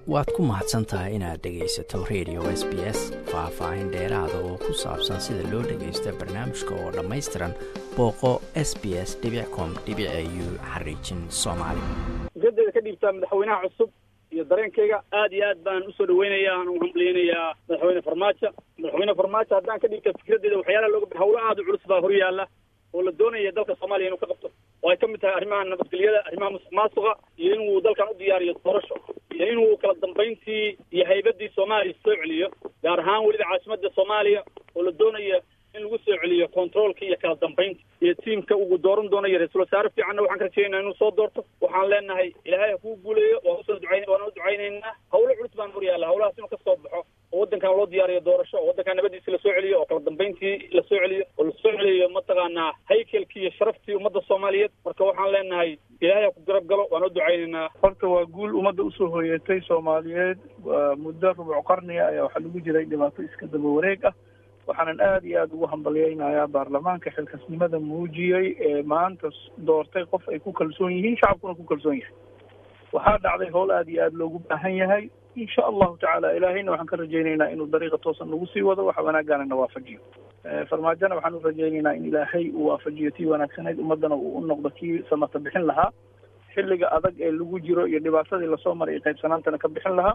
waad ku mahadsan tahay inaad dhegaysato radio s b s faah-faahin dheeraada oo ku saabsan sida loo dhagaysta barnaamijka oo dhammaystiran booqo s b s com u xariijin soomaali ujeedeeda ka dhiibtaa madaxweynaha cusub iyo dareenkayga aad iyo aad baan usoo dhaweynaya aan u hambaliyeynayaa madaxweyne farmaajo madaxweyne farmaajo haddaan ka dhiibta fikradeeda waxyaalaha looga hawlo aada u culus baa hor yaalla oo la doonaya dalka soomaaliya inuu ka qabto oo ay ka mid tahay arrimaha nabadgelyada arrimaha musuq maasuqa iyo inuu dalkan u diyaariyo doorasho iyo inuu kala dambayntii iyo haybadii soomaaliya soo celiyo gaar ahaan weliba caasimadda soomaaliya oo la doonayo in lagu soo celiyo controolka iyo kala dambaynta iyo tiimka uu dooran doonayo ra-iisul wasaare fiicanna waxaan ka rajeynaa inuu soo doorto waxaan leenahay ilaahay ha kuu guuleeyo waan usoo ducayn waan u ducaynaynaa hawlo culus baan hor yaalla hawlahaas inuu kasoo baxo oo waddankan loo diyaariyo doorasho oo waddankan nabadiisi lasoo celiyo oo kala dambayntii lasoo celiyo oo lasoo celiyo mataqaanaa haykelkii iyo sharaftii ummadda soomaaliyeed marka waxaan leenahay ilaahay ha ku garab galo waan u ducaynaynaa horta waa guul ummadda usoo hoyatay soomaaliyeed muddo rubuc qarniga ayaa waxaa lagu jiray dhibaato iska daba wareeg ah waxaanan aada iyo aada ugu hambalyeynayaa baarlamaanka xilkasnimada muujiyey ee maanta doortay qof ay ku kalsoon yihiin shacabkuna ku kalsoon yahay waxaa dhacday howl aada iyo aada loogu baahan yahay insha allahu tacaala ilaahayna waxaan ka rajaynaynaa inuu dariiqa toosan nagu sii wado waxa wanaagaanana waafajiyo farmaajona waxaan u rajaynaynaa in ilaahay uu waafajiyo tii wanaagsanayd ummaddana uu u noqdo kii samata bixin lahaa xilliga adag ee lagu jiro iyo dhibaatadii lasoo maray iyo qaybsanaantana ka bixin lahaa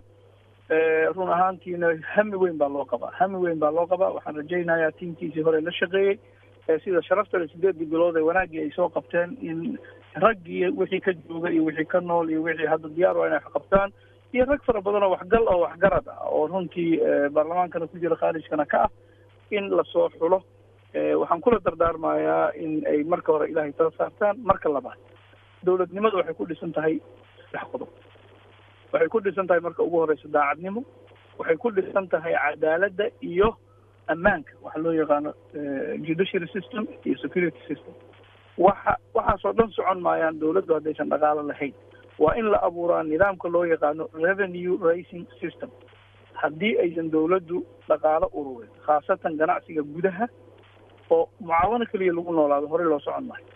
run ahaantiina hami weyn baa loo qabaa hami weyn baa loo qabaa waxaan rajaynayaa tiimkiisii hore la shaqeeyey sida sharaftale sideedii bilood ee wanaaggii ay soo qabteen in raggii wixii ka jooga iyo wixii ka nool iyo wixii hadda diyaar waa inay wax qabtaan iyo rag fara badan oo waxgal oo waxgarad ah oo runtii baarlamaankana ku jira khaarijkana ka ah in lasoo xulo waxaan kula dardaarmayaa in ay marka hore ilaahay tala saartaan marka labaad dawladnimadu waxay ku dhisan tahay saddex qodob waxay ku dhisan tahay marka ugu horeysa daacadnimo waxay ku dhisan tahay cadaaladda iyo ammaanka waxa loo yaqaano judiciary system iyo security system waxa waxaasoo dhan socon maayaan dawladdu haddaysan dhaqaalo lahayn waa in la abuuraa nidaamka loo yaqaano revenue racing system haddii aysan dawladdu dhaqaalo ururin khaasatan ganacsiga gudaha oo mucaawano keliya lagu noolaado horey loo socon maayo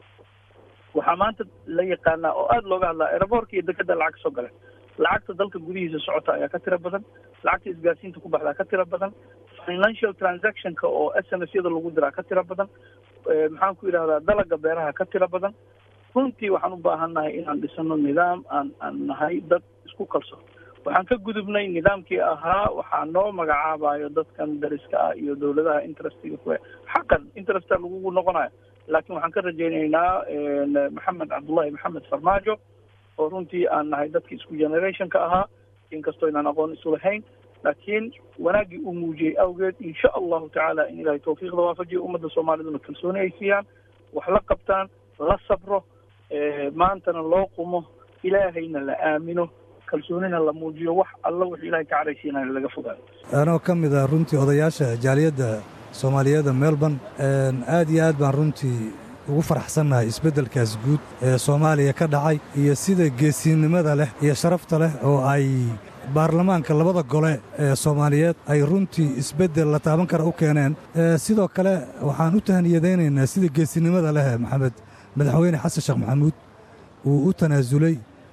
waxaa maanta la yaqaanaa oo aada looga hadlaa aeroboortka iyo dekeda lacag soo galeen lacagta dalka gudihiisa socota ayaa ka tira badan lacagta isgaarsiinta ku baxdaa ka tira badan financial transactionka oo s m s yada lagu diraa ka tira badan maxaan ku yidhahdaa dalaga beeraha ka tira badan runtii waxaan u baahan nahay inaan dhisano nidaam aan aan nahay dad isku kalsoon waxaan ka gudubnay nidaamkii ahaa waxaa noo magacaabayo dadkan dariska ah iyo dawladaha interestiga ku xaqan interesta lagugu noqonayo laakiin waxaan ka rajaynaynaa maxamed cabdullahi maxamed farmaajo oo runtii aan nahay dadki isku generationka ahaa inkastoo inaan aqoon isu lahayn laakiin wanaaggii uu muujiyey awgeed insha allahu tacaala in ilahay tawfiiqda waafajiyo ummadda soomaaliduna kalsooni ay siiyaan wax la qabtaan la sabro maantana loo qumo ilaahayna la aamino kalsoonina la muujiyo wax alla wix ilahay ka caraysiinaya laga fogaayo anoo ka mid ah runtii odayaasha jaaliyadda soomaaliyeedda melbourne aad iyo aad baan runtii ugu faraxsannahay isbeddelkaas guud ee soomaaliya ka dhacay iyo sida geesinnimada leh iyo sharafta leh oo ay baarlamaanka labada gole ee soomaaliyeed ay runtii isbeddel la taaban kara u keeneen sidoo kale waxaan u tahaniyadaynaynaa sida geesinnimada leh maxamed madaxweyne xasan sheekh maxamuud uu u tanaasulay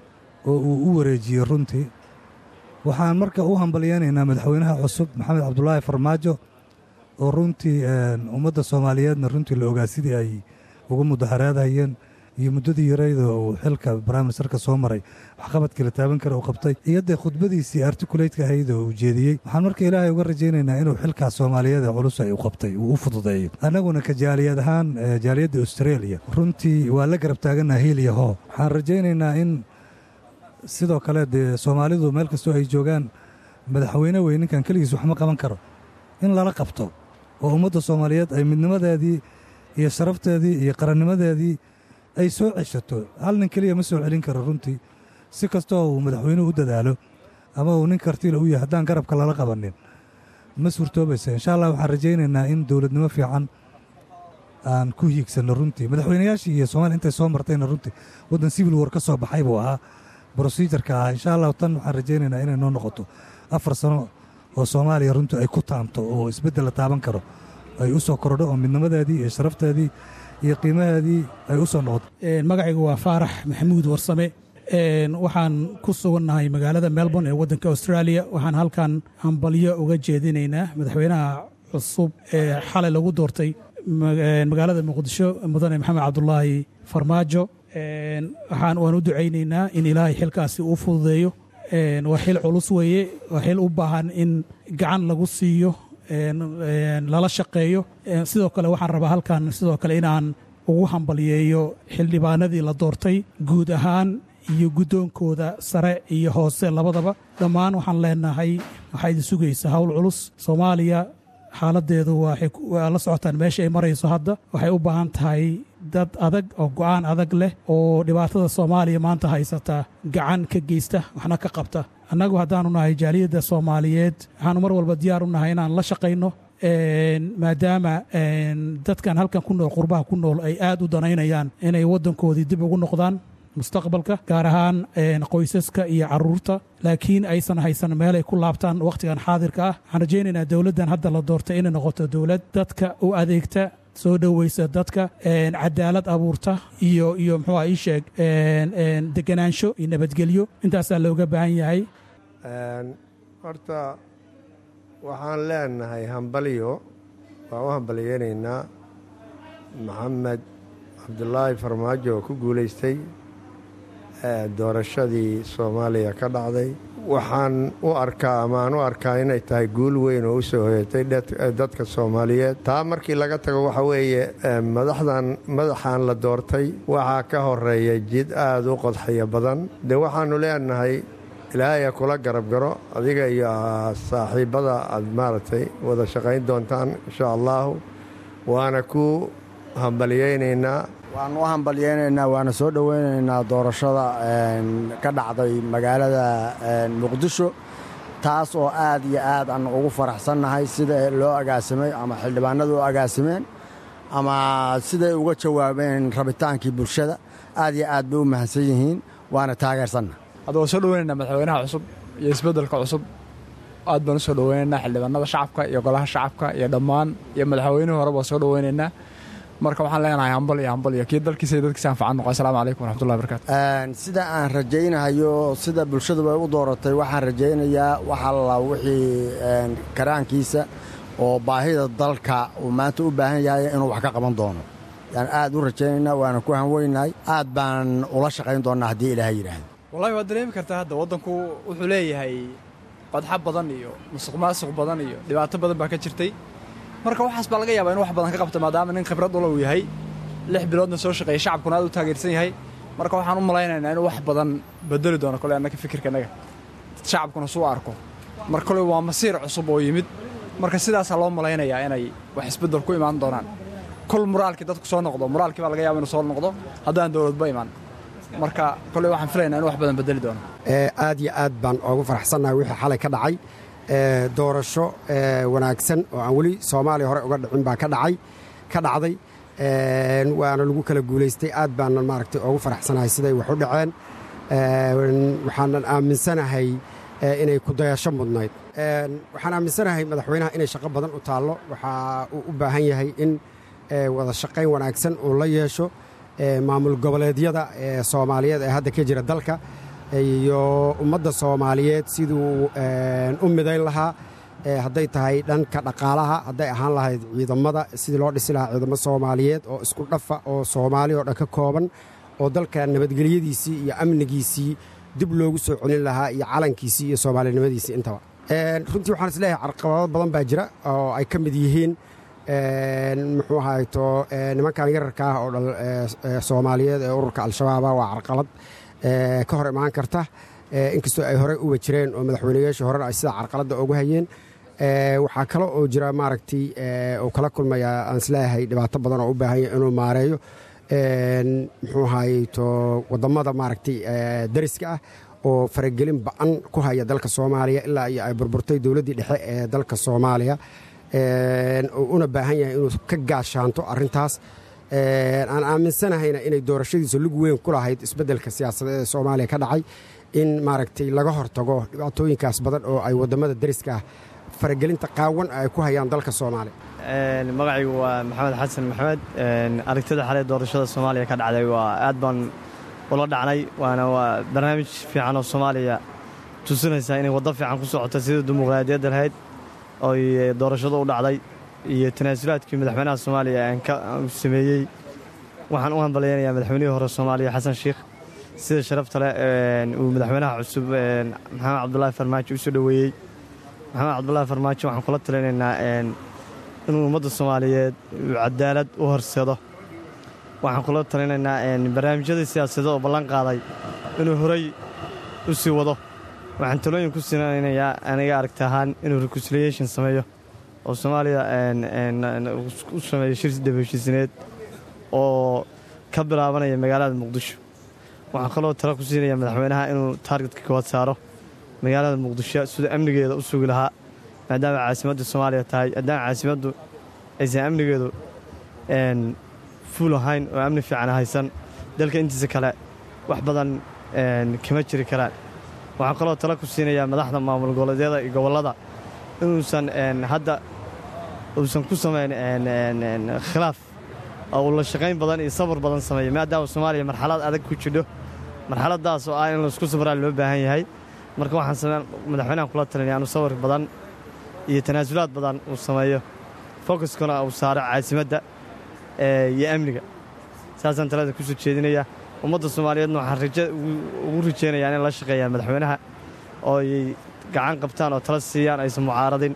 oo uu u wareejiyey runtii waxaan marka u hambalyaynaynaa madaxweynaha cusub maxamed cabdulaahi farmaajo oo runtii ummadda soomaaliyeedna runtii la ogaa sidii ay ugu mudaharaadayeen iyo muddadii yarayda uu xilka briministerka soo maray waxqabadkii la taaban kara uu qabtay iyo dee khudbadiisii artikulaytka ahayd oo uu jeediyey waxaan marka ilaahay uga rajaynaynaa inuu xilkaas soomaaliyeed ee culus ay u qabtay uu u fududeeyo annaguna ka jaaliyad ahaan jaaliyadda australia runtii waa la garab taagannaha hiil iyo hoo waxaan rajaynaynaa in sidoo kale dee soomaalidu meel kastoo ay joogaan madaxweyne wey ninkan keligiis waxma qaban karo in lala qabto oo ummadda soomaaliyeed ay midnimadeedii iyo sharafteedii iyo qarannimadeedii ay soo ceshato hal nin keliya ma soo celin karo runtii si kastoo uu madaxweynuhu u dadaalo ama uu nin kartiila u yahay haddaan garabka lala qabanin ma suurtoobaysa insha allah waxaan rajaynaynaa in dowladnimo fiican aan ku hiigsanno runtii madaxweynayaashii iyo soomaliya intay soo martayna runtii waddan civil war ka soo baxay buu ahaa brosejarka ah insha allahu tan waxaan rajaynaynaa inay noo noqoto afar sano oo soomaaliya runtii ay ku taamto oo isbeddel la taaban karo ay u soo kordho oo midnimadeedii iyo sharafteedii iyo qiimaheedii ay u soo noqoto magacaygu waa faarax maxamuud warsame waxaan ku sugannahay magaalada melbourne ee waddanka australia waxaan halkan hambalyo uga jeedinaynaa madaxweynaha cusub ee xalay lagu doortay magaalada muqdisho mudane maxamed cabdulaahi farmaajo waxaan waan u ducaynaynaa in ilaahay xilkaasi uu fududeeyo waa xil culus weeye waa xil u baahan in gacan lagu siiyo lala shaqeeyo sidoo kale waxaan rabaa halkan sidoo kale inaan ugu hambalyeeyo xildhibaanadii la doortay guud ahaan iyo guddoonkooda sare iyo hoose labadaba dhammaan waxaan leenahay waxaa idin sugaysa howl culus soomaaliya xaaladeedu waa la socotaan meesha ay marayso hadda waxay u baahan tahay dad adag oo go'aan adag leh oo dhibaatada soomaaliya maanta haysata gacan ka geysta waxna ka qabta annagu haddaanu nahay jaaliyadda soomaaliyeed waxaanu mar walba diyaar u nahay inaan la shaqayno maadaama dadkan halkan ku nool qurbaha ku nool ay aad u danaynayaan inay waddankoodii dib ugu noqdaan mustaqbalka gaar ahaan qoysaska iyo caruurta laakiin aysan haysan meel ay ku laabtaan wakhtigan xaadirka ah waxaan rajaynaynaa dowladdan hadda la doortay inay noqoto dowlad dadka u adeegta soo dhoweysa dadka cadaalad abuurta iyo iyo muxuu ii sheeg deganaansho iyo nabadgelyo intaasaa looga baahan yahay horta waxaan leenahay hambalyo waan u hambalyeynaynaa maxamed cabdulaahi farmaajo oo ku guulaystay doorashadii soomaaliya ka dhacday waxaan u arkaa ama aan u arkaa inay tahay guul weyn oo u soo hoyatay dadka soomaaliyeed taa markii laga tago waxa weeye madaxdan madaxan la doortay waxaa ka horeeya jid aada u qodxaya badan de waxaannu leenahay ilaahaya kula garab garo adiga iyo saaxiibbada aad maaragtay wada shaqayn doontaan insha allaahu waana ku hambalyeynaynaa waanu u hambalyeynaynaa waana soo dhoweynaynaa doorashada ka dhacday magaalada muqdisho taas oo aad iyo aad aan ugu faraxsannahay sida loo agaasimay ama xildhibaanadu u agaasimeen ama siday uga jawaabeen rabitaankii bulshada aad iyo aad bay u mahadsan yihiin waana taageersanna hadda waan soo dhoweynaynaa madaxweynaha cusub iyo isbeddelka cusub aad baan u soo dhoweynaynaa xildhibaanada shacabka iyo golaha shacabka iyo dhammaan iyo madaxweynihii horeba waan soo dhoweynaynaa marka waxaan leenahay hambal iyo hambal iyo kii dalkiisa iyo dadkiisa anfacan noqo asalaamu calaykum waraxmatullahi barakaatu sida aan rajaynahayo sida bulshaduba u dooratay waxaan rajaynayaa wax alla wixii karaankiisa oo baahida dalka uu maanta u baahan yahay inuu wax ka qaban doono yaan aad u rajaynaynaa waana ku hanweynahay aad baan ula shaqayn doonnaa haddii ilaahay yidhaahdo wallahi waad dareemi kartaa hadda waddanku wuxuu leeyahay qodxa badan iyo musuq maasuq badan iyo dhibaato badan baa ka jirtay marka waxaas baa laga yaabaa inu wax badan ka qabto maadaama nin khibrad ula uu yahay lix biloodna soo shaqeeyay shacabkuna aad u taageersan yahay marka waxaan u malaynaynaa inuu wax badan bedeli doono kole annaga fikirkanaga shacabkuna suu arko marka kole waa masiir cusub oo yimid marka sidaasaa loo malaynayaa inay wax isbeddel ku imaan doonaan kol muraalkii dadku soo noqdo muraalkii baa laga yaaba inuu soo noqdo haddaan dowladba imaan marka kole waxaan filaynaa inu wax badan bedeli doono aad iyo aad baan oogu faraxsannahay wixii xalay ka dhacay doorasho wanaagsan oo aan weli soomaaliya hore uga dhicin baa ka dhacay ka dhacday waana lagu kala guulaystay aad baanan maaragtay oogu faraxsanahay siday wax u dhaceen waxaanan aaminsanahay inay kudayasho mudnayd waxaan aaminsanahay madaxweynaha inay shaqo badan u taallo waxaa uu u baahan yahay in wada shaqayn wanaagsan uu la yeesho maamul goboleedyada ee soomaaliyeed ee hadda ka jira dalka iyo ummadda soomaaliyeed siduu u midayn lahaa hadday tahay dhanka dhaqaalaha hadday ahaan lahayd ciidamada sidii loo dhisi lahaa ciidamo soomaaliyeed oo isku dhafa oo soomaali oo dhan ka kooban oo dalka nabadgelyadiisii iyo amnigiisii dib loogu soo celin lahaa iyo calankiisii iyo soomaalinimadiisii intaba runtii waxaan is leeyahay carqabado badan baa jira oo ay ka mid yihiin muxuu ahayto nimankan yararka ah oo dhal soomaaliyeed ee ururka al-shabaaba waa carqalad ka hor imaan karta inkastoo ay horey uba jireen oo madaxweynayaashii horena ay sidaa carqaladda ugu hayeen waxaa kale oo jira maaragtay uu kala kulmaya aan isleeyahay dhibaato badan oo u baahanya inuu maareeyo muxuu ahayto wadamada maaragtay dariska ah oo faragelin ba-an ku haya dalka soomaaliya ilaa iyo ay burburtay dowladdii dhexe ee dalka soomaaliya una baahan yahay inuu ka gaashaanto arintaas aan aaminsanahayna inay doorashadiisa lug weyn ku lahayd isbeddelka siyaasadeed ee soomaaliya ka dhacay in maaragtay laga hortago dhibaatooyinkaas badan oo ay wadamada dariska ah faragelinta qaawan ay ku hayaan dalka soomaaliya magacaygu waa maxamed xasan maxamed aragtida xalay doorashada soomaaliya ka dhacday waa aad baan ula dhacnay waana waa barnaamij fiican oo soomaaliya tusinaysaa inay waddo fiican ku socota sida dimuqraadiyadda lahayd oy doorashadu u dhacday iyo tanaasulaadkii madaxweynaha soomaaliya aan ka sameeyey waxaan u hambalyaynayaa madaxweynihii hore soomaaliya xasan sheikh sida sharafta leh uu madaxweynaha cusub maxamed cabdulaahi farmaajo u soo dhoweeyey maxamed cabdulaahi farmaajo waxaan kula talinaynaa inuu ummadda soomaaliyeed uu cadaalad u horseedo waxaan kula talinaynaa barnaamijyadii siyaasadeed oo ballan qaaday inuu horay u sii wado waxaan talooyin ku sinaynayaa aniga aragti ahaan inuu reconciliation sameeyo oo soomaaliya u sameeyo shir daba heshiisineed oo ka bilaabanaya magaalada muqdisho waxaan kaloo tala ku siinaya madaxweynaha inuu taargetka kawaad saaro magaalada muqdisho sida amnigeeda u sugi lahaa maadaama caasimadda soomaaliya tahay haddaan caasimaddu aysan amnigeedu fuul ahayn oo amni fiican haysan dalka intiisa kale wax badan kama jiri karaan waxaan kaloo tala ku siinayaa madaxda maamul goboleedyada iyo gobollada inuusan hadda uusan ku samayn khilaaf oo uu la shaqayn badan iyo sabar badan sameeyo maadaama soomaaliya marxalad adag ku jidho marxaladaas oo ah in laisku sabraa loo baahan yahay marka waxaan madaxweynahan kula talinaya inuu sabar badan iyo tanaasulaad badan uu sameeyo focuskuna uu saaro caasimadda iyo amniga saasaan talada ku soo jeedinaya ummadda soomaaliyeedna waxaan ugu rajaynayaa inay la shaqeeyaan madaxweynaha oo ay gacan qabtaan oo tala siiyaan aysan mucaaradin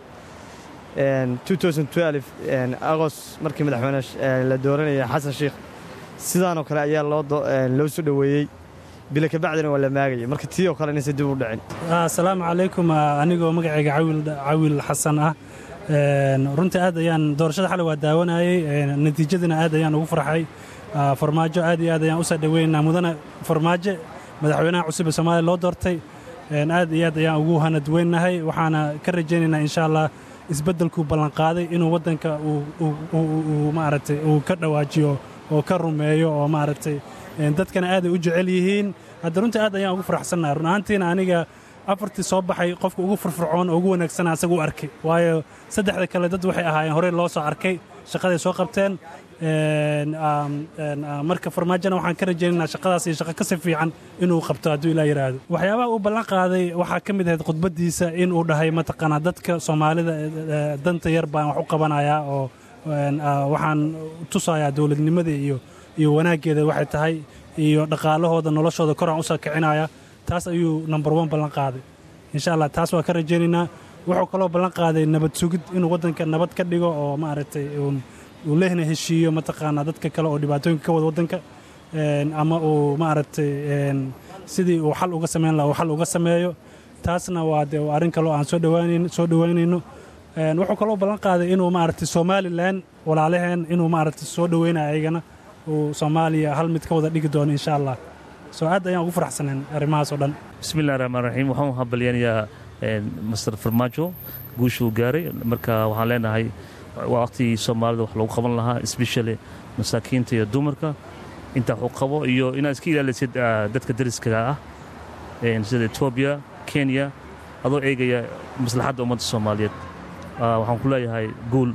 agost markii madaxweyne la dooranaya xasan sheikh sidaanoo kale ayaa loo soo dhoweeyey bila kabacdina waa la maagaya marka tii oo kale inaysan dib u dhicin asalaamu calaykum anigoo magacayga cawil xasan ah runtii aad ayaan doorashada xalay waa daawanayey natiijadiina aad ayaan ugu farxay farmaajo aad iyo aad ayaan u soo dhoweynaynaa mudane farmaajo madaxweynaha cusub ee soomaaliya loo doortay aad iyo aad ayaan ugu hanadweynahay waxaana ka rajaynaynaa insha allah isbeddelkuu ballanqaaday inuu waddanka uu maaragtay uu ka dhawaajiyo oo ka rumeeyo oo maaragtay dadkana aaday u jecel yihiin hadda runtii aad ayaan ugu faraxsannaha run ahaantiina aniga afartii soo baxay qofka ugu firfircoon oo ugu wanaagsana asaga u arkay waayo saddexda kale dad waxay ahaayeen horey loo soo arkay shaqaday soo qabteen marka farmaajona waxaan ka rajaynaynaa shaqadaas iyo shaqo kasi fiican inuu qabto hadduu ilaa yidhaahdo waxyaabaha uu ballan qaaday waxaa ka mid ahayd khudbaddiisa inuu dhahay mataqaanaa dadka soomaalida danta yar baan wax u qabanayaa oo waxaan tusayaa dowladnimada iyo iyo wanaaggeeda waxay tahay iyo dhaqaalahooda noloshooda koraan u soo kicinaya taas ayuu number one ballan qaaday insha allah taas waa ka rajaynaynaa wuxuu kaloo ballan qaaday nabad sugid inuu waddanka nabad ka dhigo oo maaragtay uu lehna heshiiyo mataqaanaa dadka kale oo dhibaatooyinka ka wada waddanka ama uu maaragtay sidii uu xal uga samayn laha uu xal uga sameeyo taasna waa dee arrin kaloo aan soo dhawaanan soo dhowaynayno wuxuu kaloo ballan qaaday inuu maaragtay somalilan walaalaheen inuu maaragtay soo dhoweynayo ayagana uu soomaaliya hal mid ka wada dhigi doono insha allah soo aad ayaan ugu faraxsaneen arrimahaas oo dhan bismillahi raxmaan raxiim waxaan u hambalyanayaa master farmaajo guushuu gaaray marka waxaan leenahay waa waqtigii soomaalida wax lagu qaban lahaa especially masaakiinta iyo dumarka intaa wax u qabo iyo inaad iska ilaalisid dadka dariskaga ah sida etoobiya kenya adoo eegaya maslaxadda ummadda soomaaliyeed waxaan ku leeyahay guul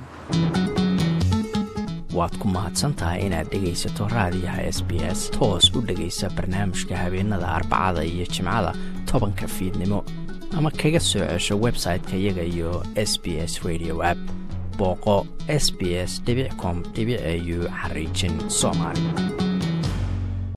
waad ku mahadsantahay inaad dhegaysato raadiyaha s b s toos u dhegaysa barnaamijka habeenada arbacada iyo jimcada tobanka fiidnimo ama kaga soo cesho website-ka iyaga iyo s b s radio app booqo s b s com au xariijin soomaali